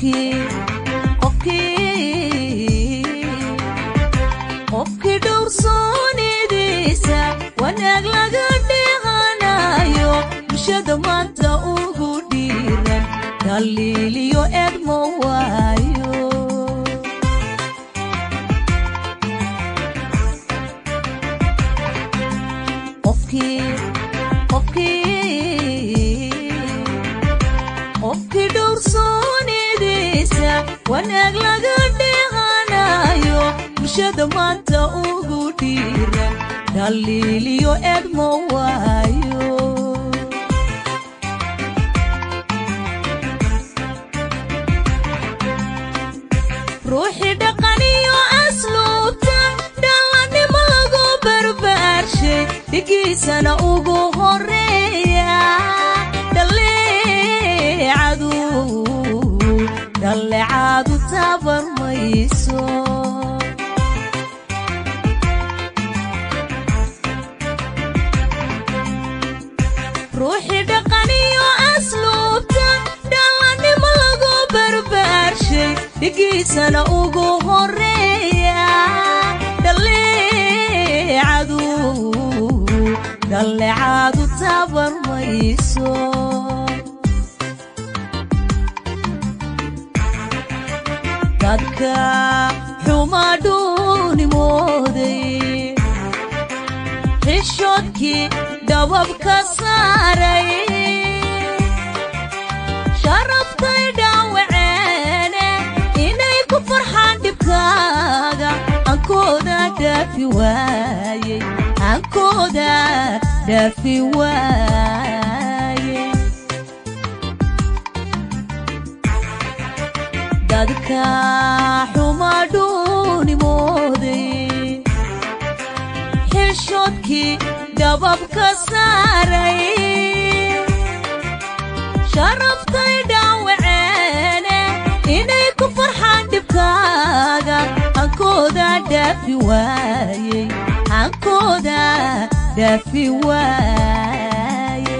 qofkii dhowrsoonidiisa wanaag laga dhihanayo bulshada maanta ugu dhiiran daliiliyo edmo waayo qofkii dhowrsoonidiisa wanaag laga dhihanayo bulshada maanta ugu dhiiran daliiliyo edmo waayo ruuxii dhaqaniyo asluubta dhallannimo lagu barbaarshay dhigiisana ugu horeeya dhallecaadu taabar mayso ruuxii dhaqaniyo asluubta dhallannimo lagu barbaarshay dhigiisana ugu horeeya dhallecaadu taabar mayso dadka xumadhuuni mooday xishoodkii dhababka saaray sharaftay dhaawaceene inay ku farxaan dhibkaaga ankooda dhaafi waayey ankooda dhaafi waaye dadka xumadhuuni mooday xishoodkii dhababka saaray sharaftay dhaawaceene inay ku farxaan dhibkaaga ankooda dhaafi waayey ankooda dhaafi waayey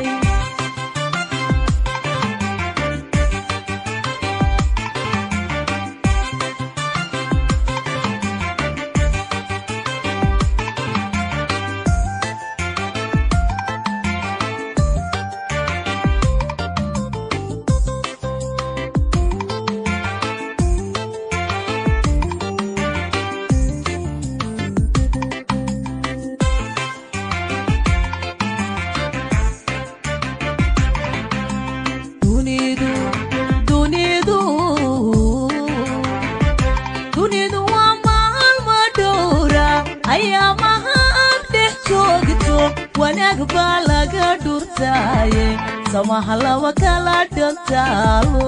wanaag baa laga dhurtaaye samaha laba kala dhantaalo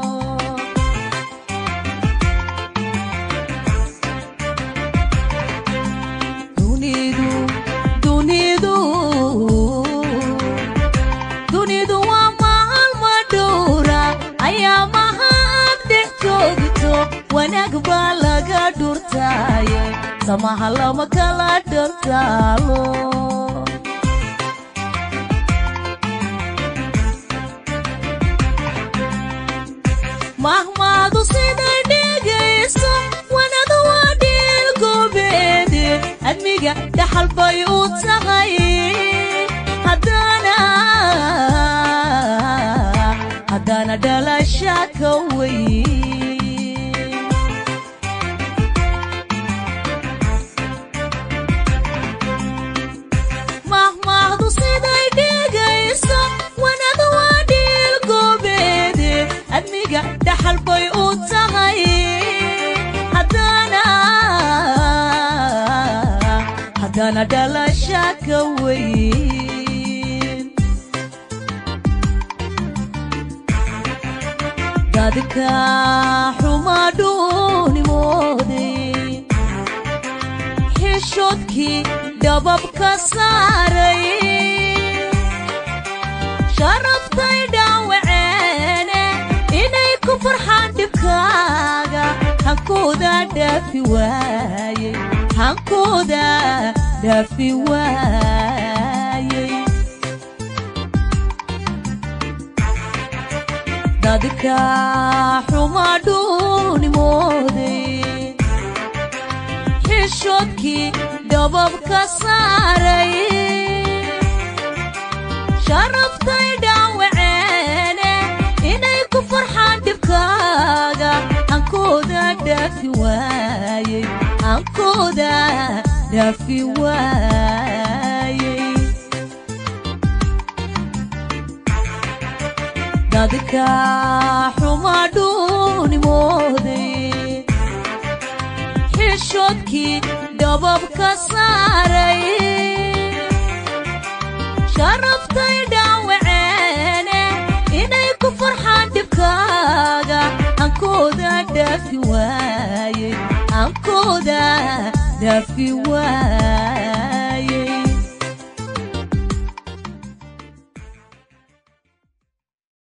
dunidu waa maalma dhowra ayaa maha aad dhex joogto wanaag baa laga dhurtaaye samaha laba kala dhantaalo mahmaadu siday dhegayso wanadu waa dhiil goobeede admiga dhaxal bay u tahay haddana dhalasha ka weyn mahmaadu siday dhegayso wanadu waa dhiil goobeede admiga dhaxal bay u tahay haddana dhalasha ka weyn dadka xumadhuuni mooday xishoodkii dhababka saaray sharaftay dhaawaceene inay ku farxaan dhibkaaga hankooda dhaafi waayey hankooda dhaafi waayey dadka xumadhuuni mooday xishoodkii dhababka saaray sharaftay dhaawaceene inay ku farxaan dhibkaaga hankooda dhaafi waayey hankooda dhaafi waayey dadka xumadhuuni mooday xishoodkii dhababka saaray sharaftay dhaawaceene inay ku farxaan dhibkaaga hankooda dhaafi waayey hankooda dhaafi waayey